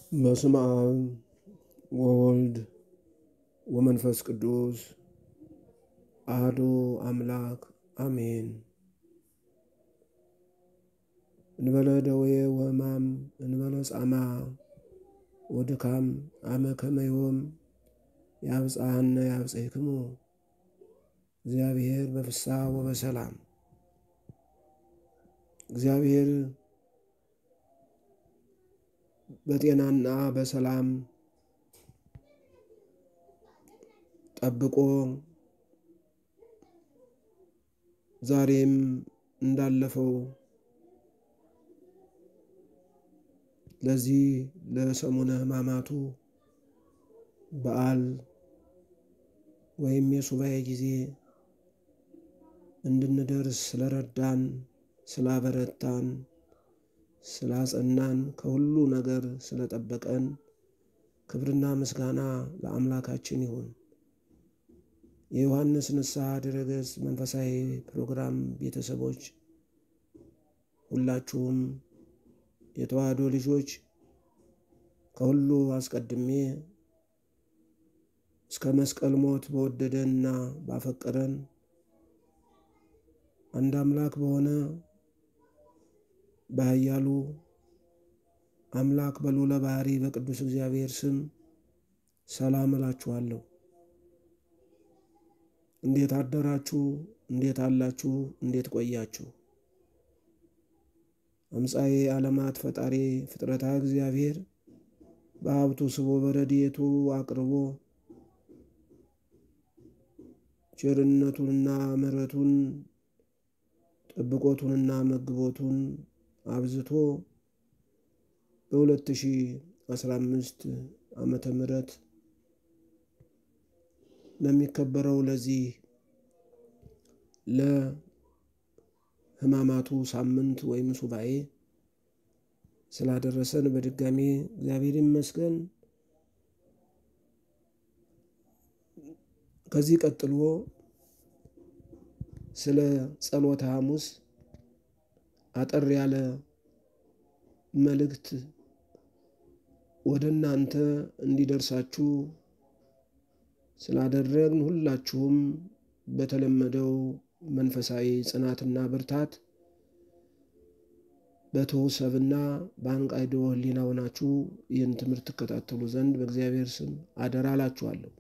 በስመ አብ ወወልድ ወመንፈስ ቅዱስ አሐዱ አምላክ አሜን። እንበለ ደዌ ወሕማም እንበለ ጻማ ወድካም አመ ከመ ዮም ያብጽሐነ ያብጽሕክሙ እግዚአብሔር በፍስሐ ወበሰላም። እግዚአብሔር በጤናና በሰላም ጠብቆ ዛሬም እንዳለፈው ለዚህ ለሰሙነ ሕማማቱ በዓል ወይም የሱባኤ ጊዜ እንድንደርስ ስለረዳን፣ ስላበረታን፣ ስላጸናን፣ ከሁሉ ነገር ስለጠበቀን ክብርና ምስጋና ለአምላካችን ይሁን። የዮሐንስ ንስሐ ድረገጽ መንፈሳዊ ፕሮግራም ቤተሰቦች ሁላችሁም የተዋህዶ ልጆች ከሁሉ አስቀድሜ እስከ መስቀል ሞት በወደደንና ባፈቀረን አንድ አምላክ በሆነ በኃያሉ አምላክ በልዑለ ባሕሪ በቅዱስ እግዚአብሔር ስም ሰላም እላችኋለሁ። እንዴት አደራችሁ? እንዴት አላችሁ? እንዴት ቆያችሁ? አምፃዬ ዓለማት ፈጣሪ ፍጥረታ እግዚአብሔር በሀብቱ ስቦ በረድኤቱ አቅርቦ ቸርነቱንና ምሕረቱን ጠብቆቱንና መግቦቱን አብዝቶ በ2015 ዓመተ ምሕረት ለሚከበረው ለዚህ ለሕማማቱ ሳምንት ወይም ሱባኤ ስላደረሰን በድጋሚ እግዚአብሔር ይመስገን። ከዚህ ቀጥሎ ስለ ጸሎተ ሐሙስ አጠር ያለ መልእክት ወደ እናንተ እንዲደርሳችሁ ስላደረግን ሁላችሁም በተለመደው መንፈሳዊ ጽናትና ብርታት በትሑሰብና በአንቃይዶ ሕሊና ሆናችሁ ይህን ትምህርት ትከታተሉ ዘንድ በእግዚአብሔር ስም አደራ እላችኋለሁ።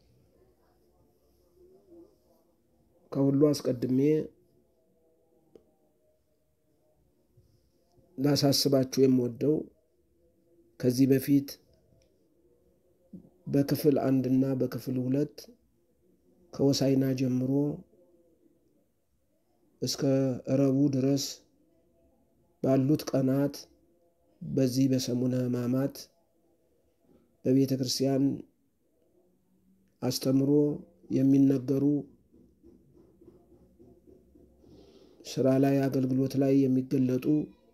ከሁሉ አስቀድሜ ላሳስባችሁ የምወደው ከዚህ በፊት በክፍል አንድና በክፍል ሁለት ከወሳይና ጀምሮ እስከ ረቡዕ ድረስ ባሉት ቀናት በዚህ በሰሙነ ሕማማት በቤተ ክርስቲያን አስተምሮ የሚነገሩ ስራ ላይ አገልግሎት ላይ የሚገለጡ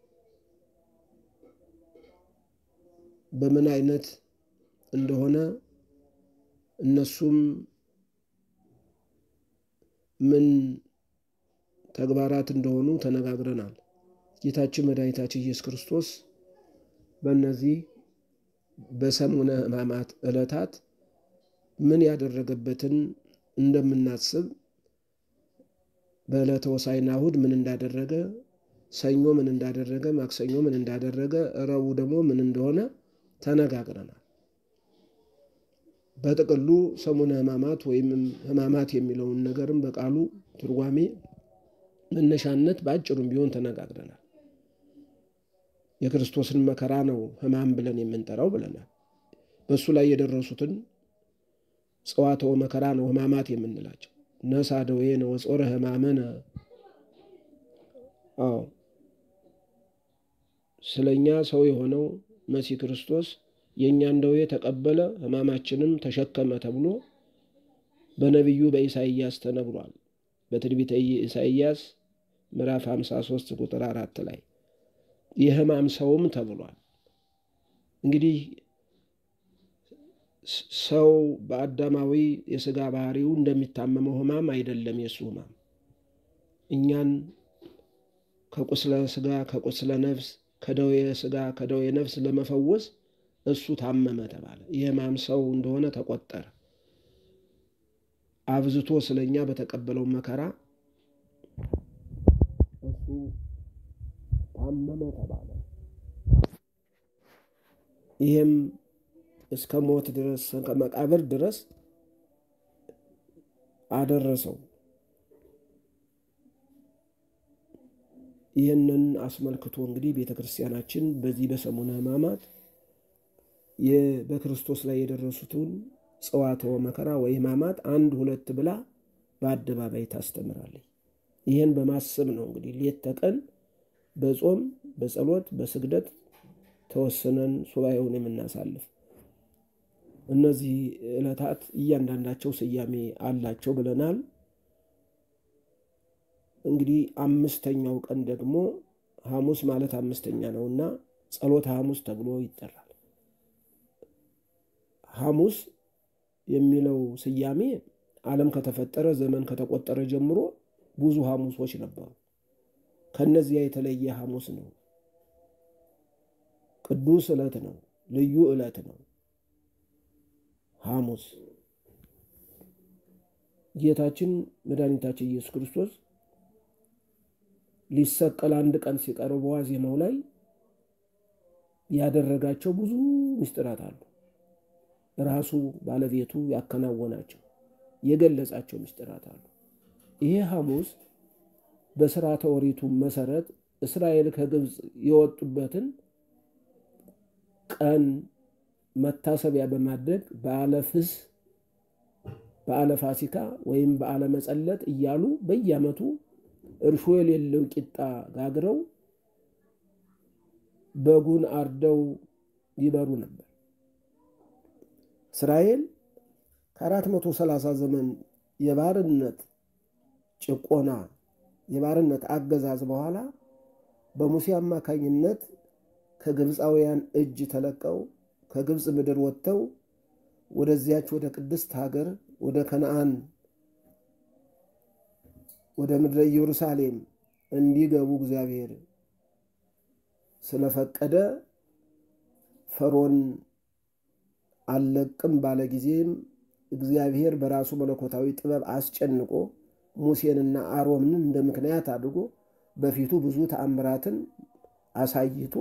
በምን አይነት እንደሆነ እነሱም ምን ተግባራት እንደሆኑ ተነጋግረናል። ጌታችን መድኃኒታችን ኢየሱስ ክርስቶስ በእነዚህ በሰሙነ ሕማማት ዕለታት ምን ያደረገበትን እንደምናስብ በዕለተ ሆሳዕና እሑድ ምን እንዳደረገ፣ ሰኞ ምን እንዳደረገ፣ ማክሰኞ ምን እንዳደረገ፣ ረቡዕ ደግሞ ምን እንደሆነ ተነጋግረናል። በጥቅሉ ሰሙነ ሕማማት ወይም ሕማማት የሚለውን ነገርም በቃሉ ትርጓሜ መነሻነት በአጭሩም ቢሆን ተነጋግረናል። የክርስቶስን መከራ ነው ሕማም ብለን የምንጠራው ብለናል። በእሱ ላይ የደረሱትን ጽዋትወ መከራ ነው ሕማማት የምንላቸው። ነሣ ደዌነ ወጾረ ሕማመነ። አዎ ስለኛ ሰው የሆነው መሲህ ክርስቶስ የእኛን ደዌ ተቀበለ ሕማማችንም ተሸከመ ተብሎ በነቢዩ በኢሳይያስ ተነግሯል። በትንቢተ ኢሳይያስ ምዕራፍ 53 ቁጥር አራት ላይ የሕማም ሰውም ተብሏል። እንግዲህ ሰው በአዳማዊ የሥጋ ባህሪው እንደሚታመመው ሕማም አይደለም የእሱ ሕማም እኛን ከቁስለ ሥጋ ከቁስለ ነፍስ ከደዌ ሥጋ ከደዌ ነፍስ ለመፈወስ እሱ ታመመ ተባለ። የሕማም ሰው እንደሆነ ተቆጠረ። አብዝቶ ስለኛ በተቀበለው መከራ እሱ ታመመ ተባለ። ይህም እስከ ሞት ድረስ እስከ መቃብር ድረስ አደረሰው። ይህንን አስመልክቶ እንግዲህ ቤተ ክርስቲያናችን በዚህ በሰሙነ ሕማማት በክርስቶስ ላይ የደረሱትን ጽዋትወ መከራ ወይ ሕማማት አንድ ሁለት ብላ በአደባባይ ታስተምራለች። ይህን በማሰብ ነው እንግዲህ ሌት ተቀን በጾም በጸሎት በስግደት ተወስነን ሱባኤውን የምናሳልፍ። እነዚህ ዕለታት እያንዳንዳቸው ስያሜ አላቸው ብለናል። እንግዲህ አምስተኛው ቀን ደግሞ ሐሙስ ማለት አምስተኛ ነውና ጸሎተ ሐሙስ ተብሎ ይጠራል። ሐሙስ የሚለው ስያሜ ዓለም ከተፈጠረ ዘመን ከተቆጠረ ጀምሮ ብዙ ሐሙሶች ነበሩ። ከነዚያ የተለየ ሐሙስ ነው። ቅዱስ ዕለት ነው። ልዩ ዕለት ነው። ሐሙስ ጌታችን መድኃኒታችን ኢየሱስ ክርስቶስ ሊሰቀል አንድ ቀን ሲቀረው በዋዜማው ላይ ያደረጋቸው ብዙ ምስጢራት አሉ። ራሱ ባለቤቱ ያከናወናቸው የገለጻቸው ምስጢራት አሉ። ይሄ ሐሙስ በሥርዓተ ኦሪቱ መሰረት እስራኤል ከግብፅ የወጡበትን ቀን መታሰቢያ በማድረግ በዓለ ፍስ፣ በዓለ ፋሲካ ወይም በዓለ መጸለት እያሉ በየዓመቱ እርሾ የሌለው ቂጣ ጋግረው በጉን አርደው ይበሩ ነበር። እስራኤል ከአራት መቶ ሰላሳ ዘመን የባርነት ጭቆና የባርነት አገዛዝ በኋላ በሙሴ አማካኝነት ከግብፃውያን እጅ ተለቀው ከግብፅ ምድር ወጥተው ወደዚያች ወደ ቅድስት ሀገር ወደ ከነአን ወደ ምድረ ኢየሩሳሌም እንዲገቡ እግዚአብሔር ስለፈቀደ ፈርዖን አልለቅም ባለ ጊዜም እግዚአብሔር በራሱ መለኮታዊ ጥበብ አስጨንቆ ሙሴንና አሮንን እንደ ምክንያት አድርጎ በፊቱ ብዙ ተአምራትን አሳይቶ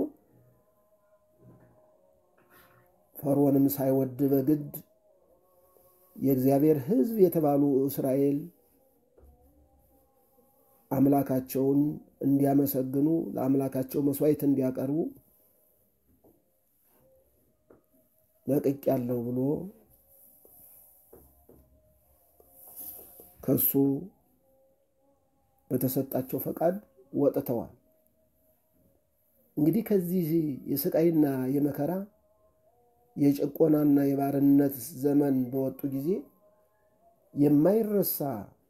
ፈርዖንም ሳይወድ በግድ የእግዚአብሔር ሕዝብ የተባሉ እስራኤል አምላካቸውን እንዲያመሰግኑ ለአምላካቸው መስዋዕት እንዲያቀርቡ ለቅቅ ያለው ብሎ ከሱ በተሰጣቸው ፈቃድ ወጥተዋል። እንግዲህ ከዚህ የስቃይና የመከራ የጭቆናና የባርነት ዘመን በወጡ ጊዜ የማይረሳ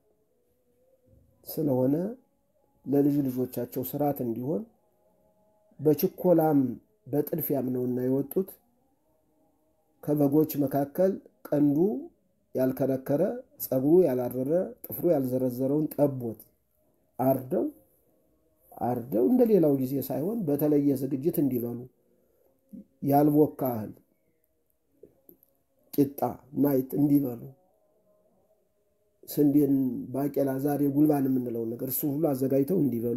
ስለሆነ ለልጅ ልጆቻቸው ስርዓት እንዲሆን በችኮላም በጥድፊያም ነውና የወጡት ከበጎች መካከል ቀንዱ ያልከረከረ ጸጉሩ ያላረረ ጥፍሩ ያልዘረዘረውን ጠቦት አርደው አርደው እንደ ሌላው ጊዜ ሳይሆን በተለየ ዝግጅት እንዲበሉ ያልቦካ እህል ቂጣ ናይት እንዲበሉ ስንዴን፣ ባቄላ፣ ዛሬ ጉልባን የምንለውን ነገር እሱ ሁሉ አዘጋጅተው እንዲበሉ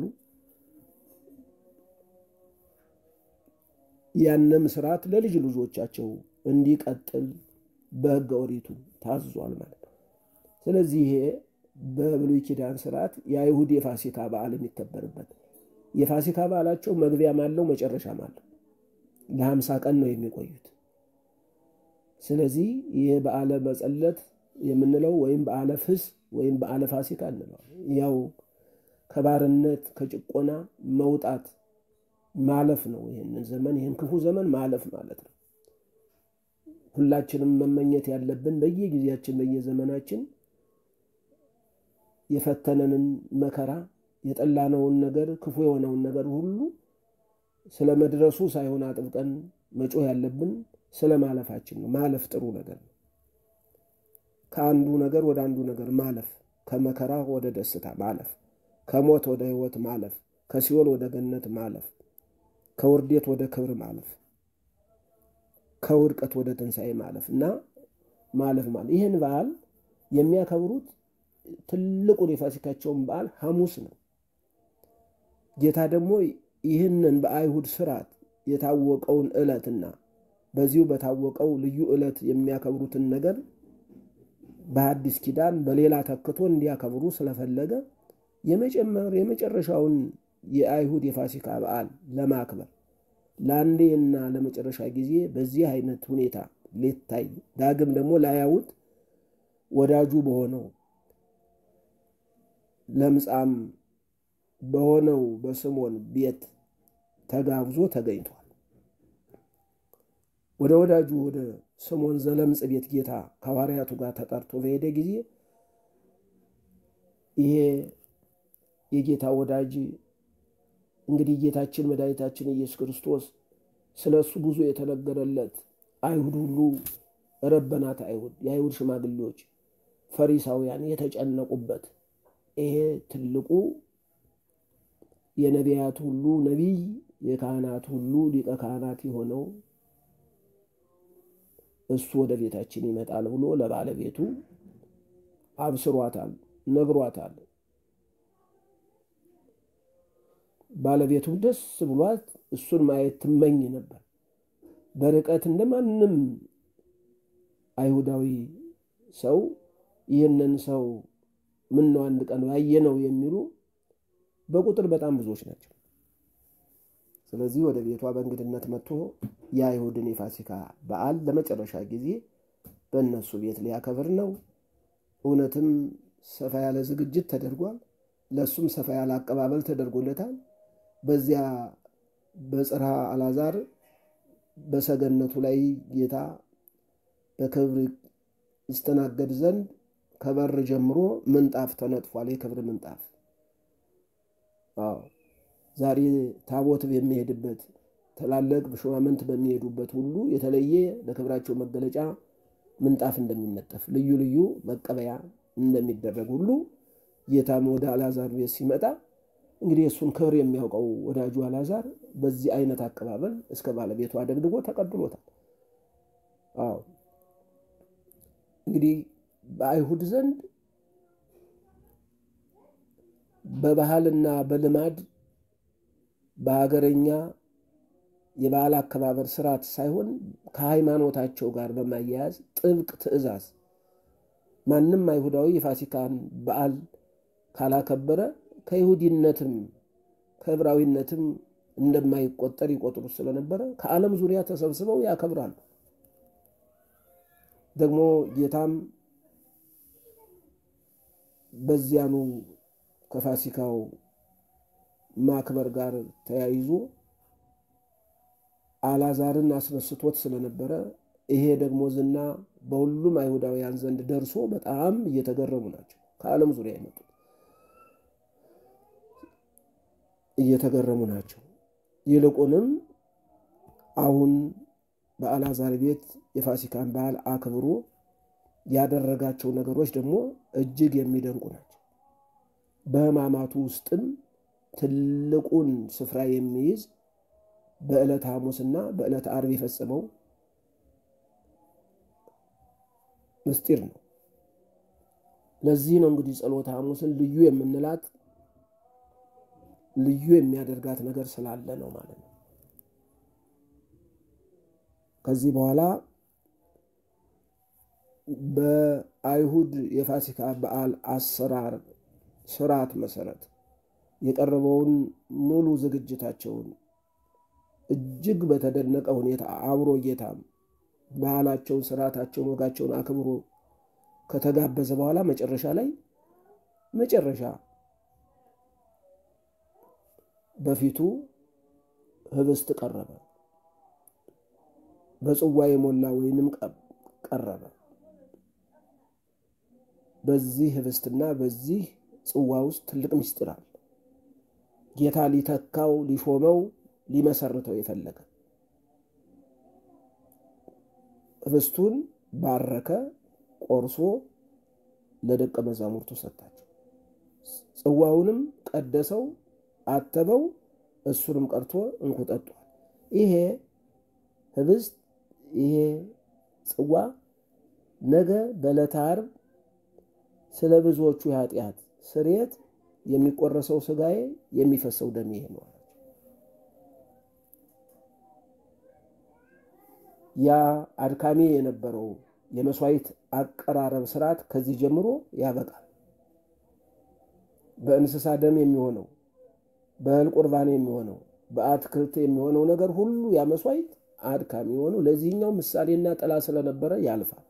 ያንም ስርዓት ለልጅ ልጆቻቸው እንዲቀጥል በሕገ ኦሪቱ ታዟል ማለት ነው። ስለዚህ ይሄ በብሉይ ኪዳን ስርዓት የአይሁድ የፋሲካ በዓል የሚከበርበት የፋሲካ በዓላቸው መግቢያም አለው መጨረሻም አለው። ለሀምሳ ቀን ነው የሚቆዩት። ስለዚህ ይህ በዓለ መጸለት የምንለው ወይም በዓለ ፍስ ወይም በዓለ ፋሲካ እንለዋል። ያው ከባርነት ከጭቆና መውጣት ማለፍ ነው። ይህንን ዘመን ይህን ክፉ ዘመን ማለፍ ማለት ነው። ሁላችንም መመኘት ያለብን በየጊዜያችን በየዘመናችን የፈተነንን መከራ የጠላነውን ነገር ክፉ የሆነውን ነገር ሁሉ ስለ መድረሱ ሳይሆን አጥብቀን መጮህ ያለብን ስለ ማለፋችን ነው። ማለፍ ጥሩ ነገር ነው። ከአንዱ ነገር ወደ አንዱ ነገር ማለፍ፣ ከመከራ ወደ ደስታ ማለፍ፣ ከሞት ወደ ሕይወት ማለፍ፣ ከሲኦል ወደ ገነት ማለፍ፣ ከውርዴት ወደ ክብር ማለፍ፣ ከውድቀት ወደ ትንሣኤ ማለፍ እና ማለፍ ማለት ይህን በዓል የሚያከብሩት ትልቁን የፋሲካቸውን በዓል ሐሙስ ነው። ጌታ ደግሞ ይህንን በአይሁድ ስርዓት የታወቀውን ዕለትና በዚሁ በታወቀው ልዩ ዕለት የሚያከብሩትን ነገር በአዲስ ኪዳን በሌላ ተክቶ እንዲያከብሩ ስለፈለገ የመጨረሻውን የአይሁድ የፋሲካ በዓል ለማክበር ለአንዴና ለመጨረሻ ጊዜ በዚህ አይነት ሁኔታ ሊታይ ዳግም ደግሞ ላያዩት ወዳጁ በሆነው ለምጻም በሆነው በስምዖን ቤት ተጋብዞ ተገኝቷል። ወደ ወዳጁ ወደ ስምዖን ዘለምጽ ቤት ጌታ ከሐዋርያቱ ጋር ተጠርቶ በሄደ ጊዜ ይሄ የጌታ ወዳጅ እንግዲህ ጌታችን መድኃኒታችን ኢየሱስ ክርስቶስ ስለ እሱ ብዙ የተነገረለት አይሁድ ሁሉ ረበናት አይሁድ የአይሁድ ሽማግሌዎች ፈሪሳውያን የተጨነቁበት ይሄ ትልቁ የነቢያት ሁሉ ነቢይ የካህናት ሁሉ ሊቀ ካህናት የሆነው እሱ ወደ ቤታችን ይመጣል ብሎ ለባለቤቱ አብስሯታል፣ ነግሯታል። ባለቤቱም ደስ ብሏት እሱን ማየት ትመኝ ነበር። በርቀት እንደማንም አይሁዳዊ ሰው ይህንን ሰው ምነው አንድ ቀን ባየነው የሚሉ በቁጥር በጣም ብዙዎች ናቸው። ስለዚህ ወደ ቤቷ በእንግድነት መጥቶ የአይሁድን የፋሲካ በዓል ለመጨረሻ ጊዜ በእነሱ ቤት ሊያከብር ነው። እውነትም ሰፋ ያለ ዝግጅት ተደርጓል። ለእሱም ሰፋ ያለ አቀባበል ተደርጎለታል። በዚያ በጽርሐ አልዓዛር በሰገነቱ ላይ ጌታ በክብር ይስተናገድ ዘንድ ከበር ጀምሮ ምንጣፍ ተነጥፏል። የክብር ምንጣፍ አዎ ዛሬ ታቦት በሚሄድበት ትላልቅ ሹማምንት በሚሄዱበት ሁሉ የተለየ ለክብራቸው መገለጫ ምንጣፍ እንደሚነጠፍ ልዩ ልዩ መቀበያ እንደሚደረግ ሁሉ ጌታም ወደ አልዓዛር ቤት ሲመጣ እንግዲህ እሱን ክብር የሚያውቀው ወዳጁ አልዓዛር በዚህ አይነት አቀባበል እስከ ባለቤቱ አደግድጎ ተቀብሎታል። አዎ እንግዲህ በአይሁድ ዘንድ በባህልና በልማድ በሀገረኛ የበዓል አከባበር ስርዓት ሳይሆን ከሃይማኖታቸው ጋር በማያያዝ ጥብቅ ትእዛዝ ማንም አይሁዳዊ የፋሲካን በዓል ካላከበረ ከይሁዲነትም ከዕብራዊነትም እንደማይቆጠር ይቆጥሩ ስለነበረ ከዓለም ዙሪያ ተሰብስበው ያከብራሉ። ደግሞ ጌታም በዚያኑ ከፋሲካው ማክበር ጋር ተያይዞ አልዓዛርን አስነስቶት ስለነበረ ይሄ ደግሞ ዝና በሁሉም አይሁዳውያን ዘንድ ደርሶ በጣም እየተገረሙ ናቸው። ከዓለም ዙሪያ የመጡት እየተገረሙ ናቸው። ይልቁንም አሁን በአልዓዛር ቤት የፋሲካን በዓል አክብሮ ያደረጋቸው ነገሮች ደግሞ እጅግ የሚደንቁ ናቸው። በሕማማቱ ውስጥም ትልቁን ስፍራ የሚይዝ በዕለት ሐሙስና በዕለት ዓርብ የፈጸመው ምስጢር ነው። ለዚህ ነው እንግዲህ ጸሎተ ሐሙስን ልዩ የምንላት ልዩ የሚያደርጋት ነገር ስላለ ነው ማለት ነው። ከዚህ በኋላ በአይሁድ የፋሲካ በዓል አሰራር ስርዓት መሰረት የቀረበውን ሙሉ ዝግጅታቸውን እጅግ በተደነቀ ሁኔታ አብሮ ጌታም ባህላቸውን፣ ስርዓታቸውን፣ ወጋቸውን አክብሮ ከተጋበዘ በኋላ መጨረሻ ላይ መጨረሻ በፊቱ ህብስት ቀረበ። በጽዋ የሞላ ወይንም ቀረበ። በዚህ ህብስትና በዚህ ጽዋ ውስጥ ትልቅ ምስጢር አለ። ጌታ ሊተካው ሊሾመው ሊመሰርተው የፈለገ ህብስቱን ባረከ፣ ቆርሶ ለደቀ መዛሙርቱ ሰጣቸው። ጽዋውንም ቀደሰው፣ አተበው፣ እሱንም ቀርቶ እንኩ ጠጧል። ይሄ ህብስት ይሄ ጽዋ ነገ በዕለተ ዓርብ ስለ ብዙዎቹ የኃጢአት ስርየት የሚቆረሰው ስጋዬ የሚፈሰው ደሜ ይሄ ነው። ያ አድካሚ የነበረው የመስዋዕት አቀራረብ ስርዓት ከዚህ ጀምሮ ያበቃል። በእንስሳ ደም የሚሆነው በእህል ቁርባን የሚሆነው በአትክልት የሚሆነው ነገር ሁሉ ያ መስዋዕት አድካሚ የሆነው ለዚህኛው ምሳሌና ጥላ ስለነበረ ያልፋል።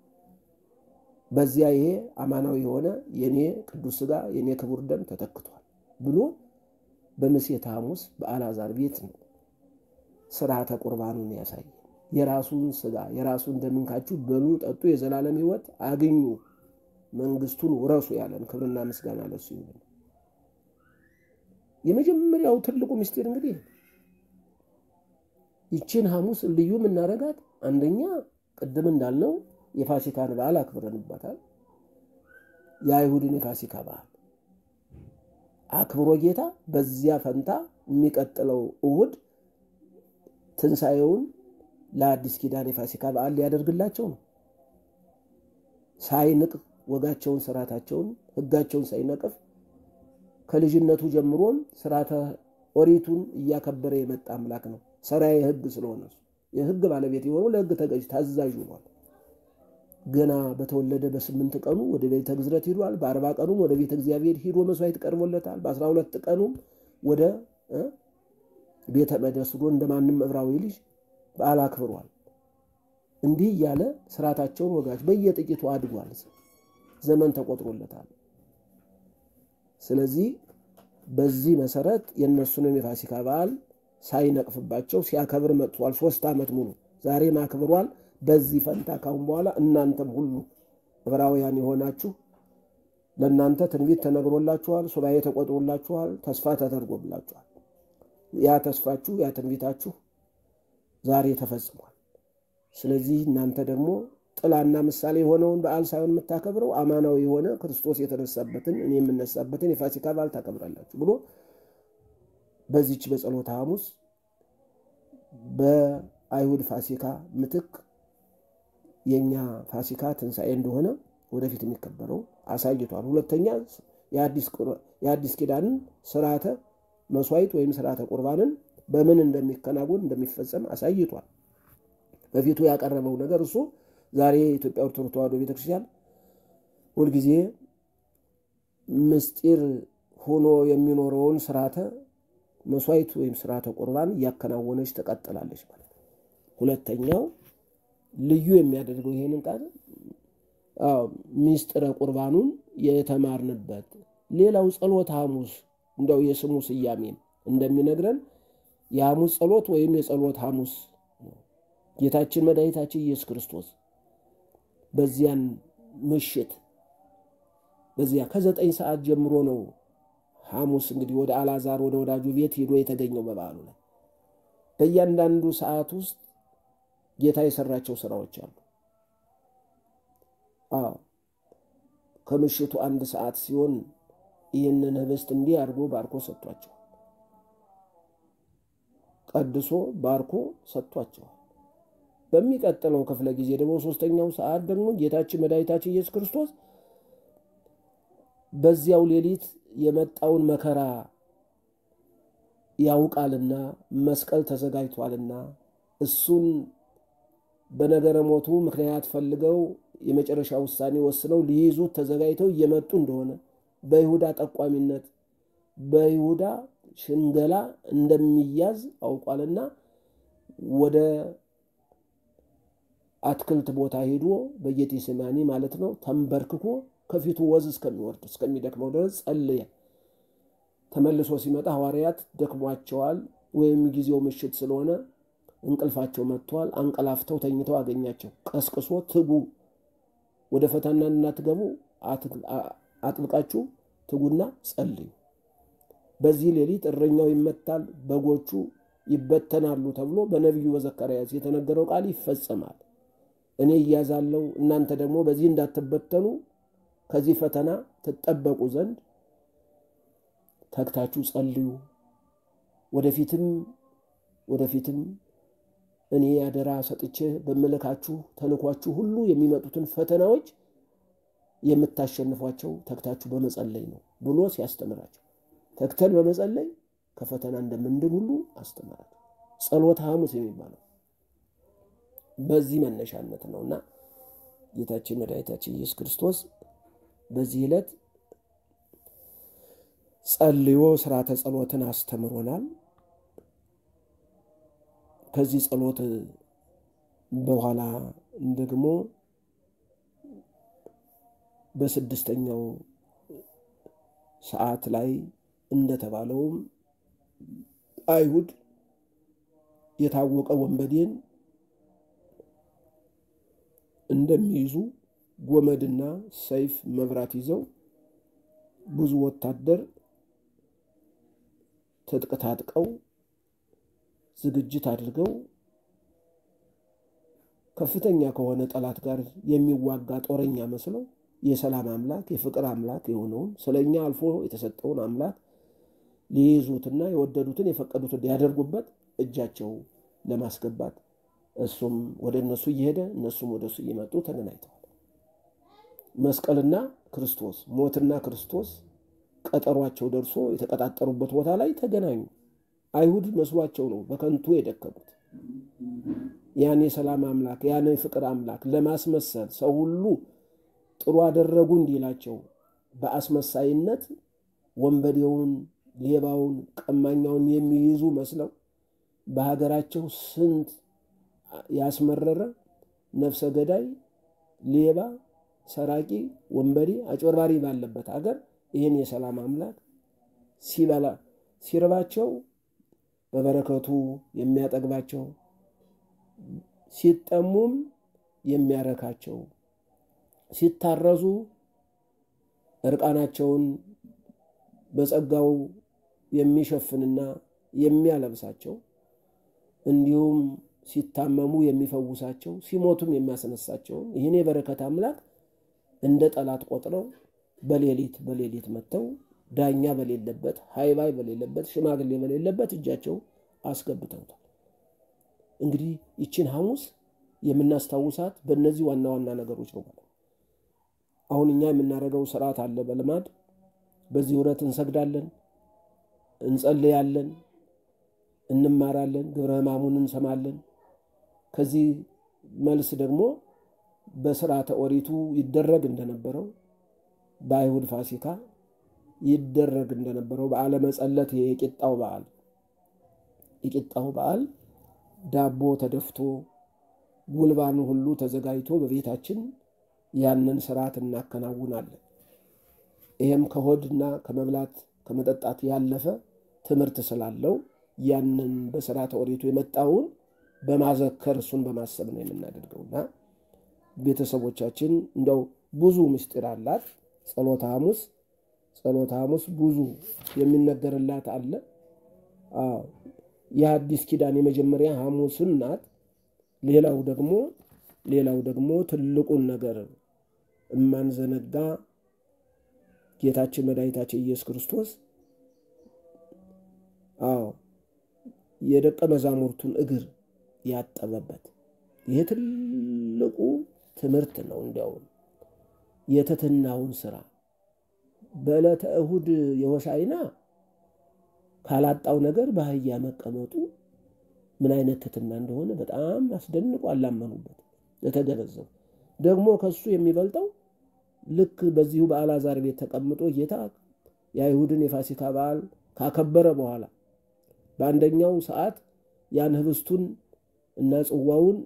በዚያ ይሄ አማናዊ የሆነ የኔ ቅዱስ ሥጋ የኔ ክቡር ደም ተተክቷል ብሎ በምሴተ ሐሙስ በአልዓዛር ቤት ነው ስርዓተ ቁርባኑን ያሳየ። የራሱን ሥጋ የራሱን ደም እንካችሁ በሉ ጠጡ፣ የዘላለም ሕይወት አግኙ፣ መንግስቱን ውረሱ ያለን ክብርና ምስጋና ለሱ ይሁን። የመጀመሪያው ትልቁ ምስጢር እንግዲህ ይችን ሐሙስ ልዩ የምናደርጋት አንደኛ ቅድም እንዳልነው የፋሲካን በዓል አክብረንባታል። የአይሁድን የፋሲካ በዓል አክብሮ ጌታ በዚያ ፈንታ የሚቀጥለው እሁድ ትንሣኤውን ለአዲስ ኪዳን የፋሲካ በዓል ሊያደርግላቸው ነው። ሳይንቅ ወጋቸውን፣ ስርዓታቸውን፣ ሕጋቸውን ሳይነቅፍ ከልጅነቱ ጀምሮም ስርዓተ ኦሪቱን እያከበረ የመጣ አምላክ ነው። ሰራዬ ሕግ ስለሆነ የሕግ ባለቤት የሆነው ለሕግ ተገዥ ታዛዥ ሆኗል። ገና በተወለደ በስምንት ቀኑ ወደ ቤተ ግዝረት ሂዷል። በአርባ ቀኑም ወደ ቤተ እግዚአብሔር ሂዶ መስዋዕት ቀርቦለታል። በአስራ ሁለት ቀኑም ወደ ቤተ መቅደስ ሂዶ እንደማንም ዕብራዊ ልጅ በዓል አክብሯል። እንዲህ እያለ ስርዓታቸውን ወጋች በየጥቂቱ አድጓል። ዘመን ተቆጥሮለታል። ስለዚህ በዚህ መሰረት የእነሱንም የፋሲካ በዓል ሳይነቅፍባቸው ሲያከብር መጥቷል። ሶስት ዓመት ሙሉ ዛሬም አክብሯል። በዚህ ፈንታ ካሁን በኋላ እናንተም ሁሉ ዕብራውያን የሆናችሁ ለእናንተ ትንቢት ተነግሮላችኋል፣ ሱባኤ ተቆጥሮላችኋል፣ ተስፋ ተደርጎላችኋል። ያ ተስፋችሁ ያ ትንቢታችሁ ዛሬ ተፈጽሟል። ስለዚህ እናንተ ደግሞ ጥላና ምሳሌ የሆነውን በዓል ሳይሆን የምታከብረው አማናዊ የሆነ ክርስቶስ የተነሳበትን እኔ የምነሳበትን የፋሲካ በዓል ታከብራላችሁ ብሎ በዚች በጸሎተ ሐሙስ በአይሁድ ፋሲካ ምትክ የእኛ ፋሲካ ትንሣኤ እንደሆነ ወደፊት የሚከበረው አሳይቷል። ሁለተኛ የአዲስ ኪዳንን ስርዓተ መስዋዕት ወይም ስርዓተ ቁርባንን በምን እንደሚከናወን እንደሚፈጸም አሳይቷል። በፊቱ ያቀረበው ነገር እሱ ዛሬ የኢትዮጵያ ኦርቶዶክስ ተዋሕዶ ቤተክርስቲያን ሁልጊዜ ምስጢር ሆኖ የሚኖረውን ስርዓተ መስዋዕት ወይም ስርዓተ ቁርባን እያከናወነች ትቀጥላለች ማለት ነው። ሁለተኛው ልዩ የሚያደርገው ይሄንን ቃል ሚስጥረ ቁርባኑን የተማርንበት ሌላው ጸሎተ ሐሙስ እንደው የስሙ ስያሜን እንደሚነግረን የሐሙስ ጸሎት ወይም የጸሎት ሐሙስ ጌታችን መድኃኒታችን ኢየሱስ ክርስቶስ በዚያን ምሽት በዚያ ከዘጠኝ ሰዓት ጀምሮ ነው ሐሙስ እንግዲህ ወደ አልዓዛር ወደ ወዳጁ ቤት ሄዶ የተገኘው በበዓሉ ላይ በእያንዳንዱ ሰዓት ውስጥ ጌታ የሰራቸው ስራዎች አሉ። አዎ ከምሽቱ አንድ ሰዓት ሲሆን ይህንን ህብስት እንዲህ አድርጎ ባርኮ ሰጥቷቸዋል። ቀድሶ ባርኮ ሰጥቷቸዋል። በሚቀጥለው ክፍለ ጊዜ ደግሞ ሶስተኛው ሰዓት ደግሞ ጌታችን መድኃኒታችን ኢየሱስ ክርስቶስ በዚያው ሌሊት የመጣውን መከራ ያውቃልና መስቀል ተዘጋጅቷልና እሱን በነገረ ሞቱ ምክንያት ፈልገው የመጨረሻ ውሳኔ ወስነው ሊይዙት ተዘጋጅተው እየመጡ እንደሆነ በይሁዳ ጠቋሚነት በይሁዳ ሽንገላ እንደሚያዝ አውቋልና ወደ አትክልት ቦታ ሄዶ በጌቴሴማኒ ማለት ነው ተንበርክኮ ከፊቱ ወዝ እስከሚወርድ እስከሚደክመው ድረስ ጸልየ ተመልሶ ሲመጣ ሐዋርያት ደክሟቸዋል፣ ወይም ጊዜው ምሽት ስለሆነ እንቅልፋቸው መጥቷል። አንቀላፍተው ተኝተው አገኛቸው። ቀስቅሶ ትጉ፣ ወደ ፈተና እንዳትገቡ አጥብቃችሁ ትጉና ጸልዩ። በዚህ ሌሊት እረኛው ይመታል፣ በጎቹ ይበተናሉ ተብሎ በነቢዩ በዘካርያስ የተነገረው ቃል ይፈጸማል። እኔ እያዛለሁ፣ እናንተ ደግሞ በዚህ እንዳትበተኑ ከዚህ ፈተና ትጠበቁ ዘንድ ተግታችሁ ጸልዩ። ወደፊትም ወደፊትም እኔ አደራ ሰጥቼ በመለካችሁ ተልኳችሁ ሁሉ የሚመጡትን ፈተናዎች የምታሸንፏቸው ተግታችሁ በመጸለይ ነው ብሎ ሲያስተምራቸው ተግተን በመጸለይ ከፈተና እንደምንድን ሁሉ አስተምራቸው። ጸሎተ ሐሙስ የሚባለው በዚህ መነሻነት ነው እና ጌታችን መድኃኒታችን ኢየሱስ ክርስቶስ በዚህ ዕለት ጸልዮ ስርዓተ ጸሎትን አስተምሮናል። ከዚህ ጸሎት በኋላ ደግሞ በስድስተኛው ሰዓት ላይ እንደተባለውም አይሁድ የታወቀ ወንበዴን እንደሚይዙ ጎመድና ሰይፍ መብራት ይዘው ብዙ ወታደር ትጥቅ ታጥቀው ዝግጅት አድርገው ከፍተኛ ከሆነ ጠላት ጋር የሚዋጋ ጦረኛ መስለው የሰላም አምላክ የፍቅር አምላክ የሆነውን ስለ እኛ አልፎ የተሰጠውን አምላክ ሊይዙትና የወደዱትን የፈቀዱትን ሊያደርጉበት እጃቸው ለማስገባት እሱም ወደ እነሱ እየሄደ እነሱም ወደ እሱ እየመጡ ተገናኝተዋል። መስቀልና ክርስቶስ ሞትና ክርስቶስ ቀጠሯቸው ደርሶ የተቀጣጠሩበት ቦታ ላይ ተገናኙ። አይሁድ መስሏቸው ነው በከንቱ የደከሙት። ያን የሰላም አምላክ ያን የፍቅር አምላክ ለማስመሰል ሰው ሁሉ ጥሩ አደረጉ እንዲላቸው በአስመሳይነት ወንበዴውን፣ ሌባውን፣ ቀማኛውን የሚይዙ መስለው በሀገራቸው ስንት ያስመረረ ነፍሰ ገዳይ፣ ሌባ፣ ሰራቂ፣ ወንበዴ፣ አጭበርባሪ ባለበት ሀገር ይህን የሰላም አምላክ ሲበላ ሲርባቸው በበረከቱ የሚያጠግባቸው ሲጠሙም የሚያረካቸው ሲታረዙ እርቃናቸውን በጸጋው የሚሸፍንና የሚያለብሳቸው እንዲሁም ሲታመሙ የሚፈውሳቸው ሲሞቱም የሚያስነሳቸውን ይህን የበረከት አምላክ እንደ ጠላት ቆጥረው በሌሊት በሌሊት መጥተው ዳኛ በሌለበት ሃይባይ በሌለበት ሽማግሌ በሌለበት እጃቸው አስገብተውታል። እንግዲህ ይችን ሐሙስ የምናስታውሳት በእነዚህ ዋና ዋና ነገሮች ነው ማለት አሁን እኛ የምናደርገው ስርዓት አለ በልማድ በዚህ ውረት እንሰግዳለን፣ እንጸልያለን፣ እንማራለን፣ ግብረ ሕማሙን እንሰማለን። ከዚህ መልስ ደግሞ በስርዓተ ኦሪቱ ይደረግ እንደነበረው በአይሁድ ፋሲካ ይደረግ እንደነበረው በዓለ መጸለት የቂጣው በዓል የቂጣው በዓል ዳቦ ተደፍቶ ጉልባኑ ሁሉ ተዘጋጅቶ በቤታችን ያንን ስርዓት እናከናውናለን። ይህም ከሆድና ከመብላት ከመጠጣት ያለፈ ትምህርት ስላለው ያንን በስርዓተ ኦሪቱ የመጣውን በማዘከር እሱን በማሰብ ነው የምናደርገውና ቤተሰቦቻችን እንደው ብዙ ምስጢር አላት ጸሎተ ሐሙስ ጸሎተ ሐሙስ ብዙ የሚነገርላት አለ። የአዲስ ኪዳን የመጀመሪያ ሐሙስም ናት። ሌላው ደግሞ ሌላው ደግሞ ትልቁን ነገር እማንዘነጋ ጌታችን መድኃኒታችን ኢየሱስ ክርስቶስ አዎ የደቀ መዛሙርቱን እግር ያጠበበት ይህ ትልቁ ትምህርት ነው። እንዲያውም የትሕትናውን ስራ በዕለተ እሁድ የሆሳዕና ካላጣው ነገር በአህያ መቀመጡ ምን አይነት ትሕትና እንደሆነ በጣም አስደንቆ አላመኑበት የተገነዘቡ ደግሞ ከሱ የሚበልጠው ልክ በዚሁ በአልዓዛር ቤት ተቀምጦ ጌታ የአይሁድን የፋሲካ በዓል ካከበረ በኋላ በአንደኛው ሰዓት ያን ህብስቱን እና ጽዋውን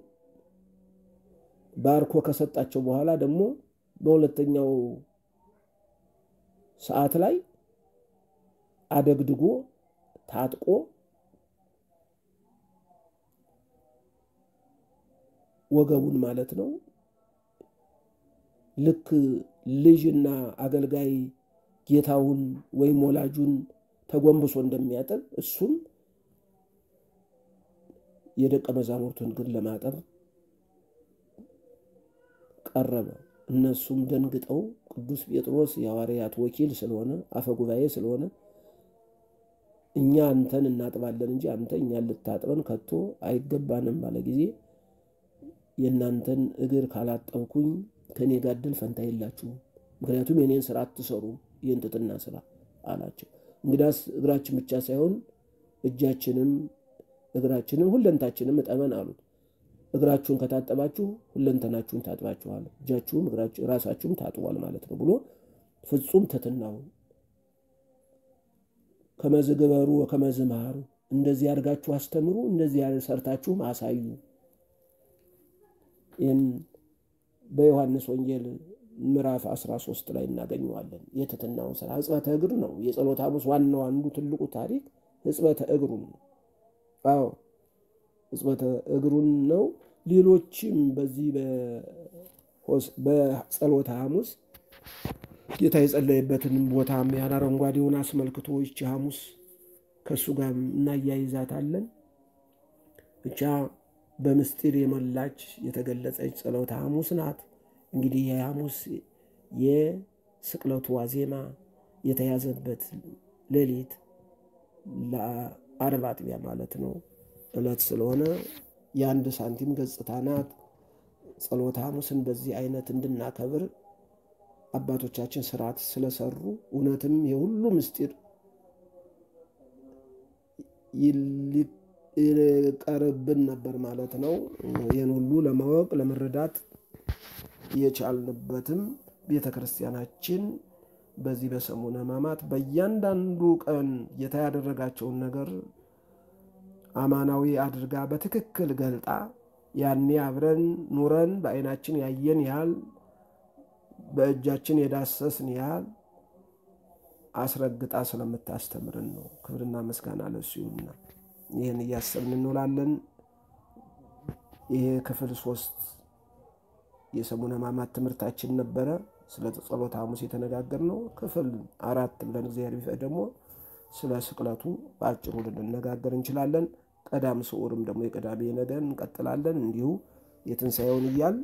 ባርኮ ከሰጣቸው በኋላ ደግሞ በሁለተኛው ሰዓት ላይ አደግድጎ ታጥቆ ወገቡን ማለት ነው ልክ ልጅና አገልጋይ ጌታውን ወይም ወላጁን ተጎንብሶ እንደሚያጠብ እሱም የደቀ መዛሙርቱን እግር ለማጠብ ቀረበ። እነሱም ደንግጠው ቅዱስ ጴጥሮስ የሐዋርያት ወኪል ስለሆነ አፈ ጉባኤ ስለሆነ እኛ አንተን እናጥባለን እንጂ አንተ እኛን ልታጥበን ከቶ አይገባንም ባለ ጊዜ የእናንተን እግር ካላጠብኩኝ ከእኔ ጋር እድል ፈንታ የላችሁም፣ ምክንያቱም የኔን ስራ አትሰሩም፣ የእንጥጥና ስራ አላቸው። እንግዳስ እግራችን ብቻ ሳይሆን እጃችንም እግራችንም ሁለንታችንም እጠበን አሉት። እግራችሁን ከታጠባችሁ ሁለንተናችሁን ታጥባችኋል፣ እጃችሁም ራሳችሁም ታጥቧል ማለት ነው ብሎ ፍጹም ትሕትናውን ከመዝ ግበሩ ወከመዝ መሃሩ፣ እንደዚህ አድርጋችሁ አስተምሩ፣ እንደዚህ ሰርታችሁም አሳዩ። ይህን በዮሐንስ ወንጌል ምዕራፍ 13 ላይ እናገኘዋለን። የትሕትናውን ስራ ሕጽበተ እግር ነው። የጸሎተ ሐሙስ ዋናው አንዱ ትልቁ ታሪክ ሕጽበተ እግሩን ነው። አዎ ሕጽበተ እግሩን ነው። ሌሎችም በዚህ በጸሎተ ሐሙስ ጌታ የጸለየበትን ቦታም ያን አረንጓዴውን አስመልክቶ ይቺ ሐሙስ ከእሱ ጋር እናያይዛታለን። ብቻ በምስጢር የሞላች የተገለጸች ጸሎተ ሐሙስ ናት። እንግዲህ የሐሙስ የስቅለቱ ዋዜማ የተያዘበት ሌሊት ለዓርብ አጥቢያ ማለት ነው ዕለት ስለሆነ የአንድ ሳንቲም ገጽታ ናት። ጸሎተ ሐሙስን በዚህ አይነት እንድናከብር አባቶቻችን ስርዓት ስለሰሩ እውነትም የሁሉ ምስጢር ይቀርብን ነበር ማለት ነው። ይህን ሁሉ ለማወቅ ለመረዳት የቻልንበትም ቤተ ክርስቲያናችን በዚህ በሰሙነ ሕማማት በእያንዳንዱ ቀን ጌታ ያደረጋቸውን ነገር አማናዊ አድርጋ በትክክል ገልጣ ያኔ አብረን ኑረን በዓይናችን ያየን ያህል በእጃችን የዳሰስን ያህል አስረግጣ ስለምታስተምርን ነው። ክብርና ምስጋና ለሱ ይሁንና ይህን እያሰብን እንውላለን። ይሄ ክፍል ሶስት የሰሙነ ሕማማት ትምህርታችን ነበረ። ስለ ጸሎተ ሐሙስ የተነጋገርነው ክፍል አራት ብለን እግዚአብሔር ቢፈቅድ ደግሞ ስለ ስቅለቱ በአጭሩ ልንነጋገር እንችላለን። ቀዳም ስዑርም ደግሞ የቀዳሜ ነገ እንቀጥላለን። እንዲሁ የትንሣኤውን እያል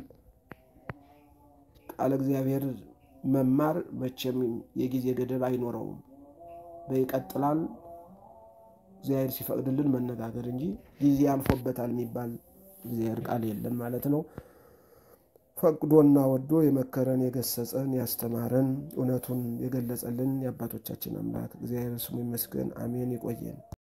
ቃለ እግዚአብሔር መማር መቼም የጊዜ ገደብ አይኖረውም፣ በይቀጥላል እግዚአብሔር ሲፈቅድልን መነጋገር እንጂ ጊዜ አልፎበታል የሚባል እግዚአብሔር ቃል የለም ማለት ነው። ፈቅዶና ወዶ የመከረን የገሰጸን ያስተማረን እውነቱን የገለጸልን የአባቶቻችን አምላክ እግዚአብሔር ስሙ ይመስገን። አሜን። ይቆየን።